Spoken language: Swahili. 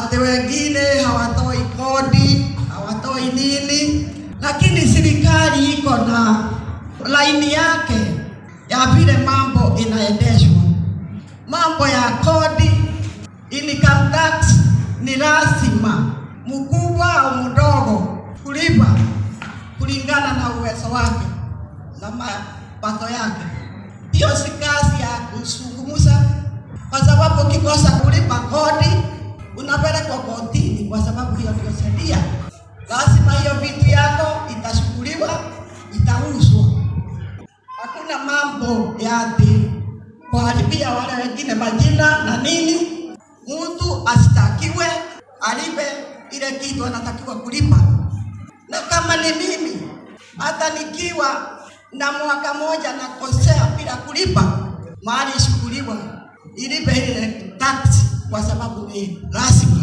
ati wengine hawatoi kodi, hawatoi nini, lakini serikali iko na laini yake ya vile mambo inaendeshwa. Mambo ya kodi, income tax ni lazima mkubwa au mdogo kulipa kulingana na uwezo wake na mapato yake. Hiyo si kazi ya kuzungumza, kwa sababu ukikosa kulipa kodi unapelekwa kotini, kwa sababu hiyo ndio sheria. Lazima hiyo vitu yako itashughuliwa, itauzwa. Hakuna mambo ya ati kuharibia wale wengine majina na nini. Mtu asitakiwe alipe ile kitu anatakiwa kulipa, na kama ni mimi, hata nikiwa na mwaka moja nakosea bila kulipa, mali ishughuliwa ilipe ile tax, kwa sababu ni lazima.